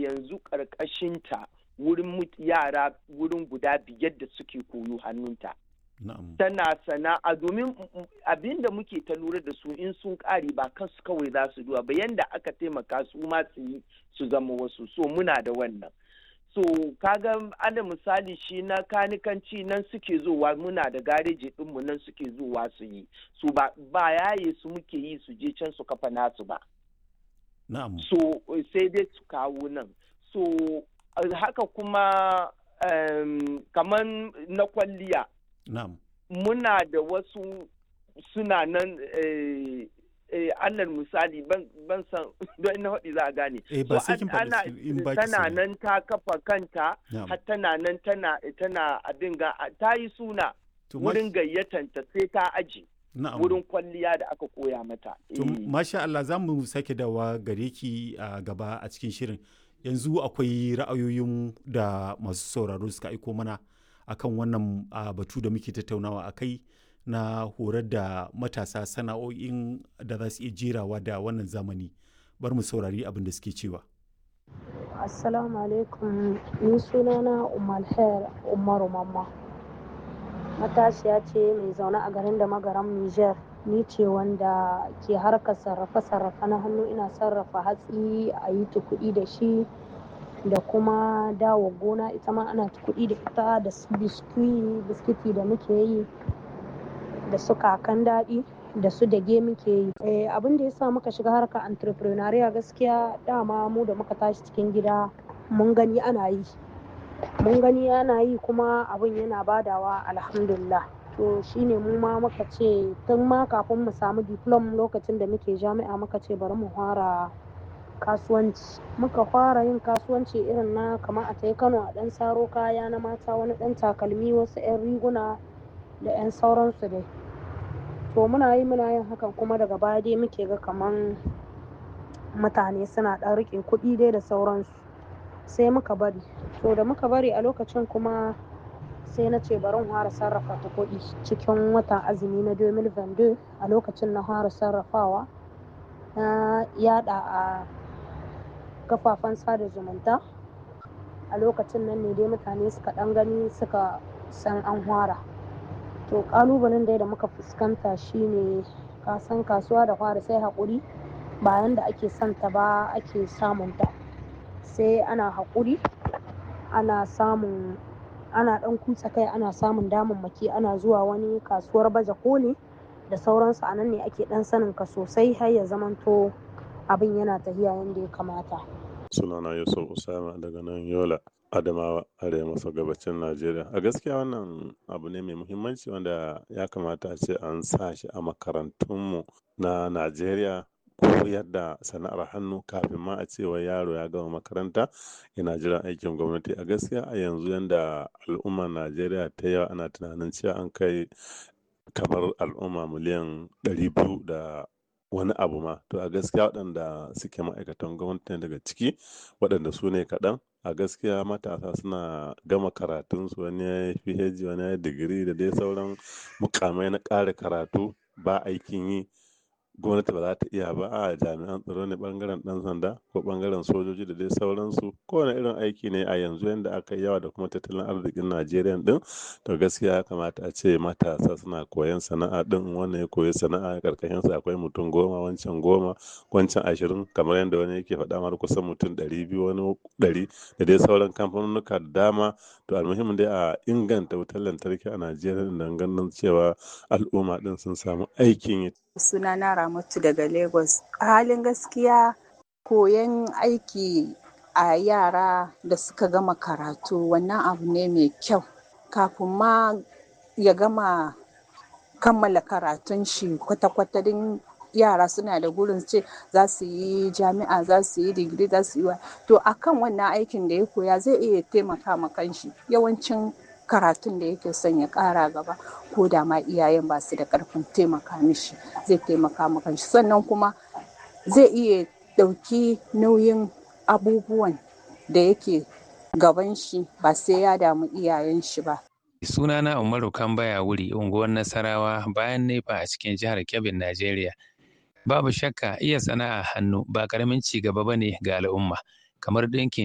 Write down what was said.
yanzu ƙarƙashinta wurin yara wurin guda biyar da suke koyo hannunta. Tana sana'a domin abin da muke ta lura da su in sun ƙare ba kansu kawai za su duwa ba yanda aka taimaka su ma su yi su zama wasu so muna da wannan. So kaga ana misali shi na kanikanci nan suke zowa muna da gareji ɗinmu nan suke zowa su yi. So ba yaye su muke yi su je can su kafa nasu ba. Na'am. So sai dai su kawo nan. So haka kuma um, kamar na kwalliya. Na'am. Muna da wasu suna nan eh, eh, alal misali ban san don ina faɗi za a gane. Eh, ba sai kin faɗi in ba tana nan ta kafa kanta har tana nan tana tana abin ga ta yi suna wurin gayyatanta sai ta aji. wurin kwalliya da aka koya mata. To, masha Allah za mu sake dawa gare ki a gaba a cikin shirin. Yanzu akwai ra'ayoyin da masu sauraro suka aiko mana akan wannan batu da muke tattaunawa a kai na horar da matasa sana'o'in da za su iya jerawa da wannan zamani. Bar mu saurari abin da suke cewa. Assalamu alaikum, ni sunana Umar Umaru Mamma. matashiya ce mai zaune a garin da magaram Niger ni ce wanda ke harkar sarrafe-sarrafe na hannu ina sarrafa hatsi a yi kuɗi da shi da kuma dawo gona ita ma ana kuɗi da ita da su biskiti da muke yi da su kakan daɗi da su dage muke yi abin da ya sa muka shiga harkar entrepreneuria gaskiya dama mu da muka tashi cikin gida mun gani ana yi mun gani ana yi kuma abin yana badawa alhamdulillah to shine mu ma muka ce tun ma kafin mu samu diplom lokacin da muke jami'a muka ce bari mu fara kasuwanci muka fara yin kasuwanci irin na kamar a tai kano a dan saro kaya na mata wani dan takalmi wasu 'yan riguna da 'yan sauransu dai to muna yi muna yin hakan kuma daga baya dai muke ga kaman mutane suna dan rike kuɗi dai da sauransu sai muka bari to da muka bari a lokacin kuma sai na ce bari fara sarrafa ta kuɗi cikin watan azumi na 2022 a lokacin na fara sarrafawa na yada a kafafen sada zumunta a lokacin nan ne dai mutane suka ɗan gani suka san an fara to ƙalubalen dai da muka fuskanta shine kasan kasuwa da fara sai haƙuri bayan da ake santa ba ake samunta sai ana haƙuri ana samun ana ɗan kutsa kai ana samun damammaki ana zuwa wani kasuwar baje koli da sauransu a nan ne ake ɗan sanin ka sosai har ya zamanto abin yana tafiya yadda ya kamata sunana yusuf usama daga nan yola adamawa arewa maso gabacin najeriya a gaskiya wannan abu ne mai muhimmanci wanda ya kamata a ce an sa shi a makarantunmu na najeriya koyar da sana'ar hannu kafin ma a cewa yaro ya gama makaranta yana jiran aikin gwamnati a gaskiya a yanzu yanda al'ummar najeriya ta yawa ana tunanin cewa an kai kamar al'umma miliyan ɗari biyu da wani abu ma to a gaskiya waɗanda suke ma'aikatan gwamnati daga ciki waɗanda su ne kaɗan a gaskiya matasa suna gama karatunsu wani ya yi phd wani ya yi digiri da dai sauran mukamai na ƙara karatu ba aikin yi gwamnati ba za ta iya ba a jami'an tsaro ne bangaren dan sanda ko bangaren sojoji da dai sauransu kowane irin aiki ne a yanzu yadda aka yi yawa da kuma tattalin arzikin najeriya din to gaskiya ya kamata a ce matasa suna koyan sana'a din wannan ya koyi sana'a karkashin sa akwai mutum goma wancan goma wancan ashirin kamar yadda wani yake faɗa mar kusan mutum ɗari biyu wani ɗari da dai sauran kamfanonuka da dama to almuhimmin dai a inganta wutar lantarki a najeriya don ganin cewa al'umma din sun samu aikin yi sunana Ramatu daga Lagos. A halin gaskiya koyon aiki a yara da suka gama karatu wannan abu ne mai kyau. Kafin ma ya gama kammala karatun shi kwata-kwata din yara suna da gurin ce za su yi jami'a za su yi digiri za su yi wa to akan wannan aikin da ya koya zai iya taimaka ma kanshi yawancin karatun da yake son ya kara gaba ko da ma iyayen ba su da karfin taimaka mishi zai taimaka maka shi sannan kuma zai iya ɗauki nauyin abubuwan da yake gaban shi ba sai ya damu iyayen shi ba sunana umaru kambaya wuri unguwar nasarawa bayan nefa a cikin jihar kebbi najeriya babu shakka iya sana'a hannu ba karamin ci gaba bane ga al'umma kamar ɗinkin